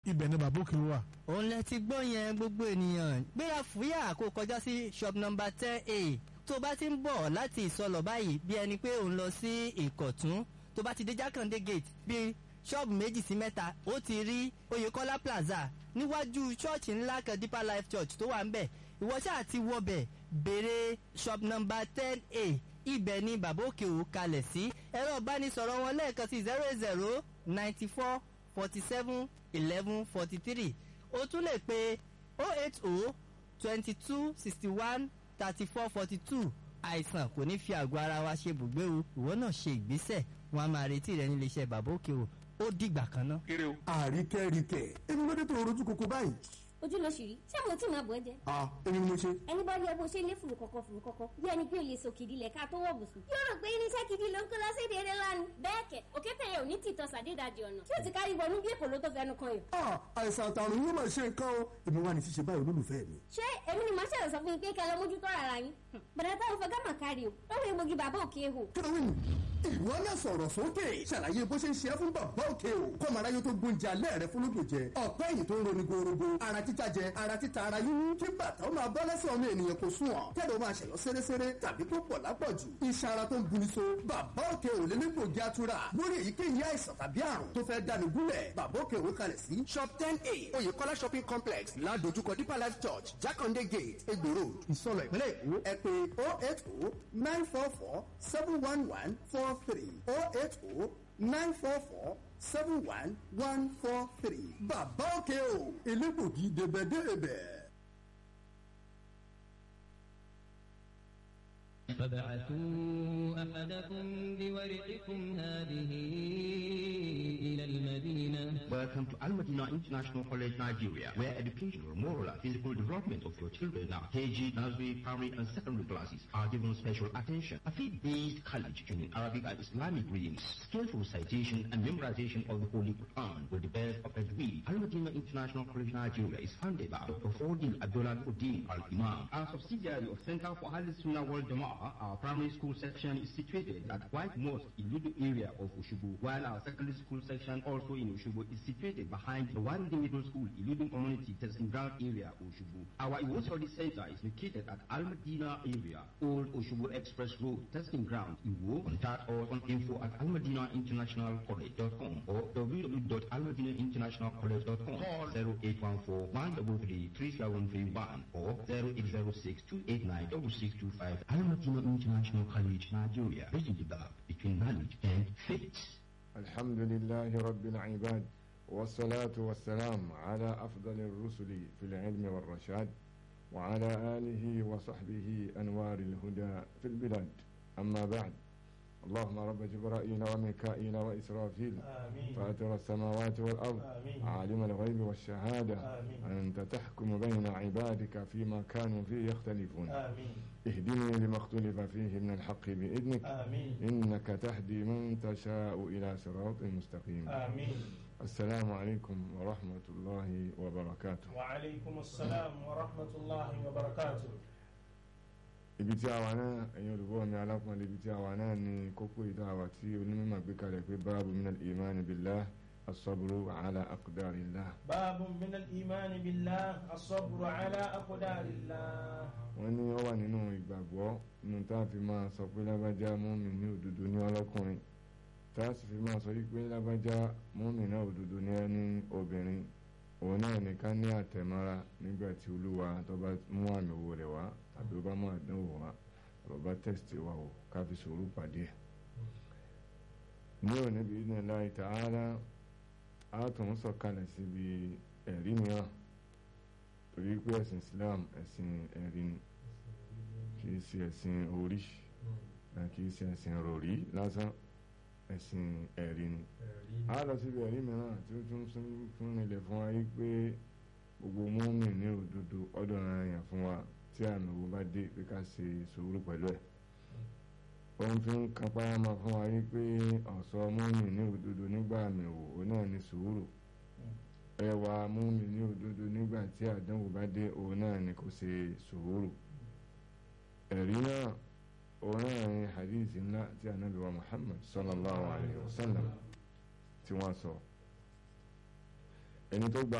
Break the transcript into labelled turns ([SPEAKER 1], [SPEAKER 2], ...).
[SPEAKER 1] ibẹ̀ ni bàbá òkè wà.
[SPEAKER 2] òun lẹ ti gbọ́ yẹn gbogbo ènìyàn gbéra fúyà kó kọjá sí shop number ten a tó bá ti ń bọ̀ láti ìsọlọ̀ báyìí bí ẹni pé òun lọ sí ìkọ̀tún tó bá ti dé jákàndé gate bí ṣọ́ọ̀bù méjì sí mẹ́ta ó ti rí oyèkọ́lá plaza níwájú ṣọ́ọ̀ṣì ńlá kan deeper life church tó wà ń bẹ̀ ìwọ ṣáà ti wọbẹ̀ béèrè shop number ten a ibẹ̀ ni bàbá òkè ò kalẹ̀ sí ẹ̀rọ ìbánisọ̀rọ̀ wọn lẹ́ẹ̀kan sí zero zero ninety four forty seven eleven forty three o tún lè pe oh eight oh twenty two sixty one thirty four forty two àìsàn kò ní fi àgọ́ ara wa ṣe bùgbé o ìwọ náà ṣe ìgbésẹ̀ wọn a máa retí rẹ nílé iṣẹ́ bàbá òkè o ó dìgbà kan náà.
[SPEAKER 3] kéré o.
[SPEAKER 4] àríkẹ́ríkẹ́ èmi ló dé tó rojú koko báyìí.
[SPEAKER 5] ojú ló ṣì rí ṣé mo tí máa bọ̀ ẹ́ jẹ́.
[SPEAKER 4] a èmi ni mo ṣe.
[SPEAKER 5] ẹni bá rí ẹ bó ṣe lé fùrù kọ̀kọ̀ fùrù kọ̀kọ̀ bí ẹni pé o lè sọ kìdí lẹ̀ ká tó wọ̀ bùsùn. yóò rò pé irinṣẹ́ kìdí ló ń kó lọ sí èdè eré lánàá. bẹ́ẹ̀ kẹ̀ òkété yẹn ò ní tìtọ́ sàdédàjì ọ̀nà tí ó ti kárí wọnú bí èkó ló tó fẹnu kan yàn.
[SPEAKER 4] a àìsàn àtàrùn yóò máa ṣe nǹkan o èmi wà ní ṣíṣe báyìí olólùfẹ́ mi.
[SPEAKER 5] ṣé èmi ni màá ṣẹlẹ̀ sọ fún yín pé kẹ́ lọ mójútó ara yín. bàdà táwọn fẹ́ gámà kárí o lọ́wọ́ egbògi bàbá òkè hò.
[SPEAKER 4] kí ló wí nù. ìwọ náà sọ̀rọ̀ sókè ṣàlàyé bó ṣe ń ṣe é fún bàbá òkè o kọ́mọ aráyé tó gbóúnjẹ alẹ́ rẹ fún lóògùn jẹ ọ̀pẹ́ ẹ̀yìn tó ń roni gorogo ara títa jẹ ara títa ara yíyún kí bàtà ó máa bọ́ lẹ́sẹ̀ ọmọ ènìyàn kò sùn ọ̀ kẹ́lẹ́ ó máa ṣẹ̀yọ́ séréséré tàbí tó pọ̀ lápọ̀jù iṣan ara tó ń buni so bàbá òkè ò lé nípòjì atura lórí èyíkéyìí àìsàn tàbí àrùn tó fẹ́ dáni gúnlẹ̀ bàbá òkè ò kalẹ̀ sí shop ten a oyèkọ́lá shopping complex ládojúkọ deeper life church jákàndé gate egbò road ìsọlọ ìpínlẹ̀ èkó ẹ pé oh eight oh nine four four seven one one four three oh eight oh nine four four seven one one four three bàbá òkè o elégbògi débẹ̀débẹ̀.
[SPEAKER 6] فبعثوا أحدكم بورقكم هذه إلى المدينة
[SPEAKER 7] Welcome to Al Madina International College, Nigeria, where educational, moral, and physical development of your children now, KG, nursery, primary, and secondary classes are given special attention. A faith-based college in Arabic and Islamic readings, skillful citation and memorization of the Holy Quran with the best of the breed. Al Madina International College, Nigeria is founded by Dr. Fordin Abdullah Uddin Al Imam. Our subsidiary of Center for Al Sunnah World Jama'ah, our primary school section is situated at White Mosque in Ludu area of Ushubu, while our secondary school section also in Ushubu is situated behind the Warindi Middle School, Iludun Community Testing Ground area, Ushubu. Our Iwo Study Center is located at Al Madina area, Old Ushubu Express Road, Testing Ground, Iwo. Contact us on info at almadinainternationalcollege.com or www.almadinainternationalcollege.com. Call 0814 133 3731 or 0806 289 6625. Al Madina International College, Nigeria. Bridging the gap between knowledge and faith.
[SPEAKER 8] الحمد لله رب العباد والصلاة والسلام على أفضل الرسل في العلم والرشاد وعلى آله وصحبه أنوار الهدى في البلاد أما بعد اللهم رب جبرائيل وميكائيل وإسرافيل
[SPEAKER 1] آمين.
[SPEAKER 8] فاتر السماوات والأرض
[SPEAKER 1] آمين.
[SPEAKER 8] عالم الغيب والشهادة
[SPEAKER 1] آمين.
[SPEAKER 8] أنت تحكم بين عبادك فيما كانوا فيه يختلفون
[SPEAKER 1] آمين
[SPEAKER 8] اهدني لما اختلف فيه من الحق بإذنك
[SPEAKER 1] آمين
[SPEAKER 8] إنك تهدي من تشاء إلى صراط مستقيم
[SPEAKER 1] آمين
[SPEAKER 8] السلام عليكم ورحمة الله وبركاته
[SPEAKER 1] وعليكم السلام ورحمة الله وبركاته
[SPEAKER 8] ibi tí a wà náà ẹ̀yin olùgbọ́ mi alápọ̀nlé ibi tí a wà náà ni kókó ìdá àwà tí onímọ̀ gbé kalẹ̀ pé báàbù minal imani billah as-sabru ala aqdarillah
[SPEAKER 1] باب من الإيمان بالله الصبر على أقدار الله
[SPEAKER 8] wọ́n ní ó wà nínú ìgbàgbọ́ nínú tá a fi máa sọ pé lábájá mọ́mì ní òdodo ní ọlọ́kùnrin tá a sì fi máa sọ wípé lábájá mọ́mì náà òdodo ní ẹni obìnrin òun náà nìkan ní àtẹ̀mọ́ra nígbà tí olúwa tó bá mú àmì owó rẹ̀ wá tàbí ó bá mú àdánwò wá tàbí ó bá tẹ̀sítì wá o ká fi sùúrù pàdé ẹ̀. ní òní bí ní láì ta'ala a tún sọ̀kalẹ̀ síbi ẹ̀rí mìíràn torí pé ẹ̀sìn Islam ẹ̀sìn ẹ̀rí ni kìí ṣe ẹ̀sìn orí náà kìí ṣe ẹ̀sìn rọ̀rí lásán ẹ̀sìn ẹ̀rí ni a lọ síbi ẹ̀rí mìíràn tí ó tún sún- fún ilẹ̀ fún wa yí pé gbogbo mọ́mì ní òdodo ọdọ̀ ara yàn fún wa tí àmì owó bá dé pé ká ṣe sùúrù pẹ̀lú ẹ̀ òun fi ń kápá máa fún wa yí pé ọ̀sọ́ mọ́mì ní òdodo nígbà àmì òwò òun náà ní sùúrù ẹwà mọ́mì ní òdodo nígbà tí àdánwò bá dé òun náà ní kò ṣe sùúrù ẹ̀rí náà òun náà ní hadith ńlá tí ànábì wa Muhammad sallallahu alayhi wa sallam tí wọ́n sọ ẹni tó gba